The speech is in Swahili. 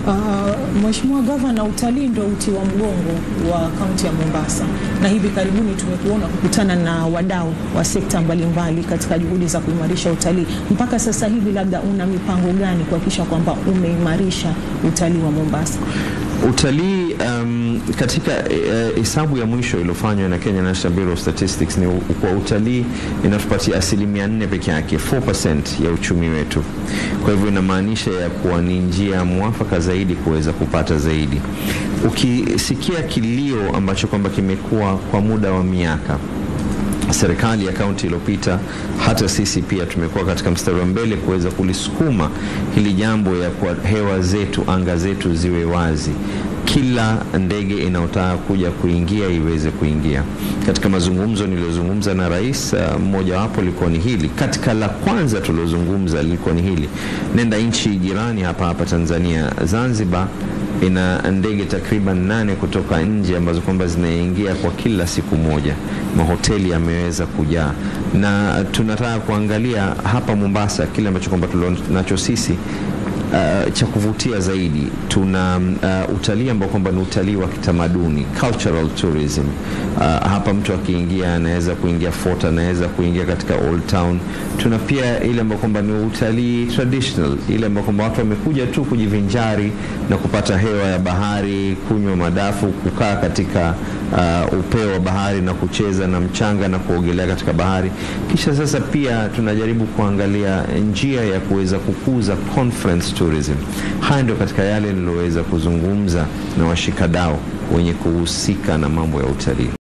Uh, Mheshimiwa Gavana, utalii ndio uti wa mgongo wa kaunti ya Mombasa, na hivi karibuni tumekuona kukutana na wadau wa sekta mbalimbali katika juhudi za kuimarisha utalii. Mpaka sasa hivi, labda una mipango gani kuhakikisha kwamba umeimarisha utalii wa Mombasa? Utalii um, katika hesabu uh, ya mwisho iliyofanywa na Kenya National Bureau of Statistics ni kwa utalii inatupatia asilimia nne peke yake 4% ya uchumi wetu. Kwa hivyo inamaanisha ya kuwa ni njia mwafaka zaidi kuweza kupata zaidi. Ukisikia kilio ambacho kwamba kimekuwa kwa muda wa miaka serikali ya kaunti iliyopita, hata sisi pia tumekuwa katika mstari wa mbele kuweza kulisukuma hili jambo ya kwa hewa zetu, anga zetu ziwe wazi, kila ndege inayotaka kuja kuingia iweze kuingia. Katika mazungumzo niliyozungumza na rais, mmojawapo uh, lilikuwa ni hili. Katika la kwanza tuliozungumza lilikuwa ni hili, nenda nchi jirani hapa hapa Tanzania, Zanzibar ina ndege takriban nane kutoka nje ambazo kwamba zinaingia kwa kila siku moja. Mahoteli yameweza kujaa, na tunataka kuangalia hapa Mombasa kile ambacho kwamba tunacho sisi Uh, cha kuvutia zaidi tuna uh, utalii ambao kwamba ni utalii wa kitamaduni cultural tourism. Uh, hapa mtu akiingia anaweza kuingia fort, anaweza kuingia katika Old Town. Tuna pia ile ambayo kwamba ni utalii traditional, ile ambayo kwamba watu wamekuja tu kujivinjari na kupata hewa ya bahari, kunywa madafu, kukaa katika uh, upeo wa bahari na kucheza na mchanga na kuogelea katika bahari. Kisha sasa pia tunajaribu kuangalia njia ya kuweza kukuza conference tourism. Haya ndio katika yale niliyoweza kuzungumza na washikadau wenye kuhusika na mambo ya utalii.